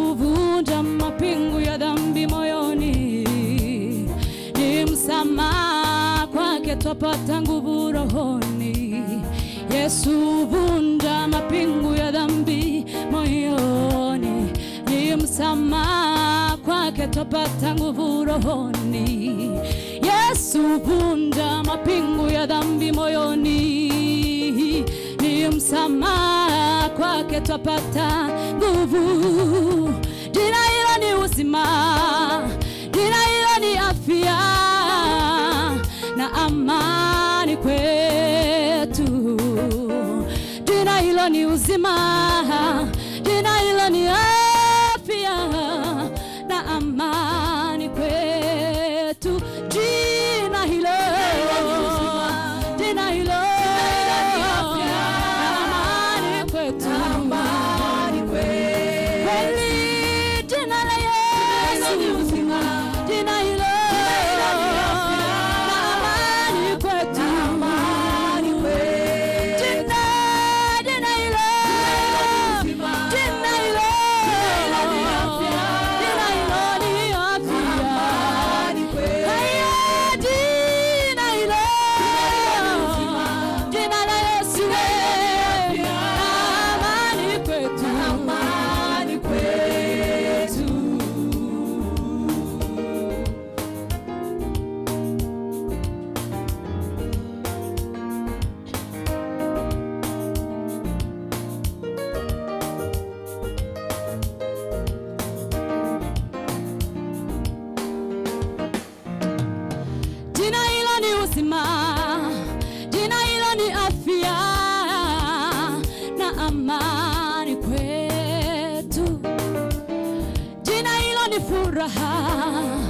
huvunja mapingu ya dhambi moyoni, ni msamaha kwake twapata nguvu rohoni. Yesu huvunja mapingu ya dhambi moyoni, ni msamaha kwake twapata nguvu rohoni. Yesu huvunja mapingu ya dhambi moyoni, ni msamaha kwake twapata nguvu. Jina hilo ni uzima, jina hilo ni afya na amani kwetu. Jina hilo ni uzima, jina hilo ni afya na amani kwetu. Jina hilo, jina hilo na amani kwetu. Kweli jina la Yesu, jina hilo na amani kwetu. Jina, jina hilo, jina hilo, jina hilo ni afya. Haya, jina hilo, jina la Yesu, na amani kwetu. Jina hilo ni uzima, jina hilo ni afya na amani kwetu. Jina hilo ni furaha,